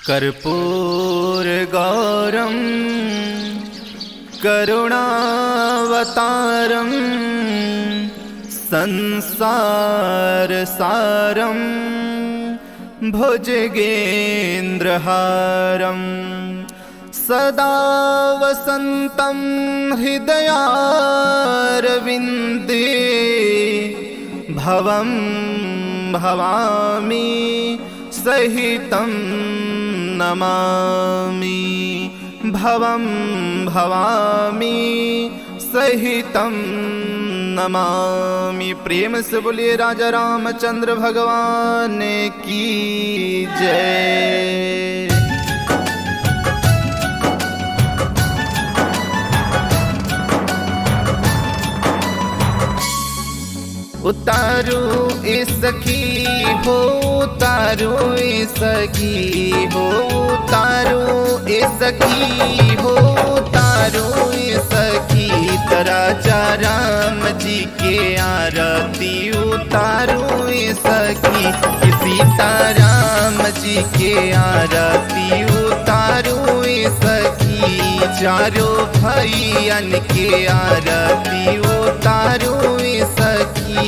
कर्पूरगौरं करुणावतारं संसारसारं भुजगेन्द्रहारं सदा वसन्तं हृदयारविन्दे भवं भवामि सहितं नमामि भवं भवामि सहितं नमामि प्रेम से बोलिए राजा रामचंद्र भगवान की जय उतारू ए सखी हो उतारू ए सखी हो उतारू ए सखी हो उतारू ए सखी तराजा राम जी के आरती उतारू ए सखी सीताराम जी के आरती उतारू ए सखी चारो भैयन के आरती उतारू ए सखी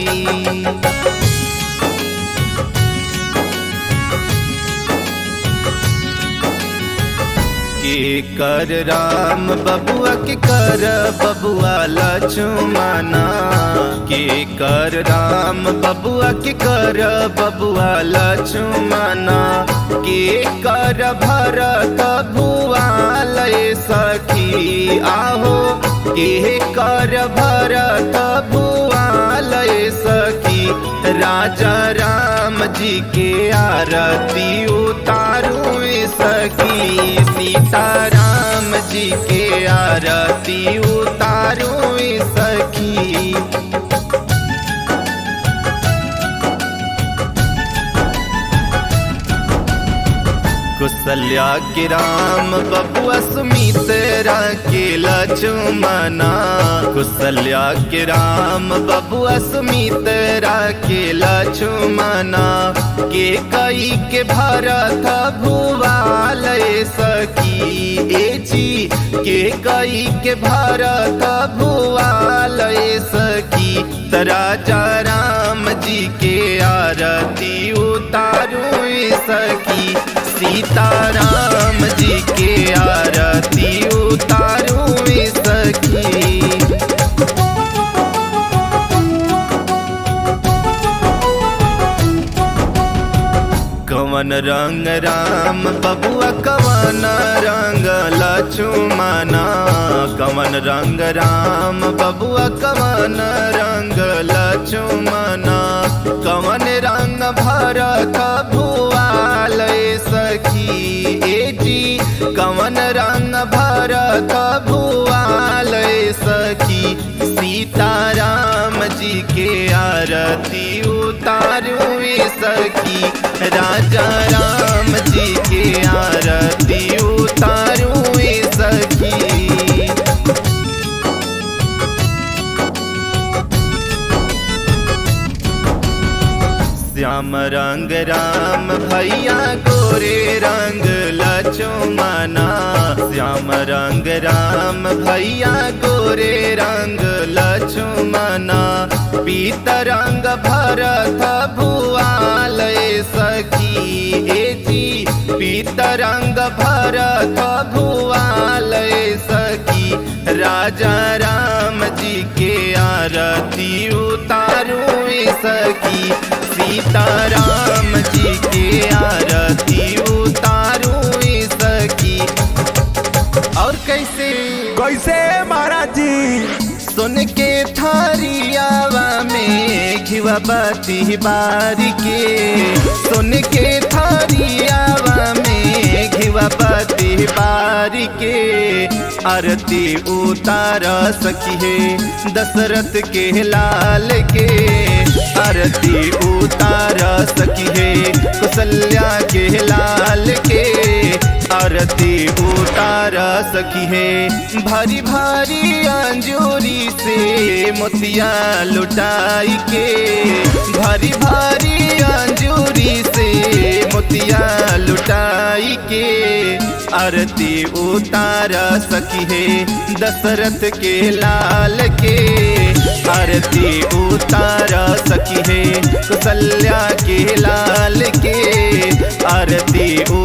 के कर राम बबुआ के कर बबुआ लक्ष्मणा के कर राम बबुआ के कर बबुआ लक्ष्मणा के कर भरत भुआ लय सखी आहो के कर भरत भुआ लय सखी राजा राम जी के आरती उतारू सखी सीताराम जी के आरती उतारू सखी कुशल्या के राम बबुआ सुमित के लक्ष्मणा कुशल्या के राम बबुआ सुमित के लक्ष्मणा के कई के भरत भुवाल सखी ए जी के कई के भरत भुवाल सखी राजा राम जी के आरती उतारू सखी सीताराम जी के आरती उतारू सखी कवन रंग राम बबुआ कवन रंग लक्ष्मणा कवन रंग राम बबुआ कवन रंग लक्ष्मणा कवन रंग भरत भुआल सखी ए जी कवन रंग भरत भुआल सखी सीताराम जी के आरती उतारू सखी राजा राम जी के आरती उतारू सखी श्याम रंग राम भैया गोरे रंग लक्ष्मणा श्याम रंग राम भैया गोरे रंग लक्ष्मणा पीत रंग भरत भुआल सखी ए जी पीत रंग भरत भुआल सखी राजा राम जी के आरती उतारू सखी सीताराम जी के आरती उतारू सखी और कैसे कैसे महाराज जी सुन के थारियावा में घिवा बाती बारी के सुन के थारियावा में घिवा बाती बारी के आरती उतार सकी है दशरथ के लाल के आरती उतार सकी है कुशल्या के लाल के आरती उतार सकी है भारी भारी अंजूरी से मोतिया लुटाई के भारी भारी अंजूरी से मोतिया लुटाई के उतार सकी है दशरथ के लाल के आरती उतार सकी है कुशल्या के लाल के आरती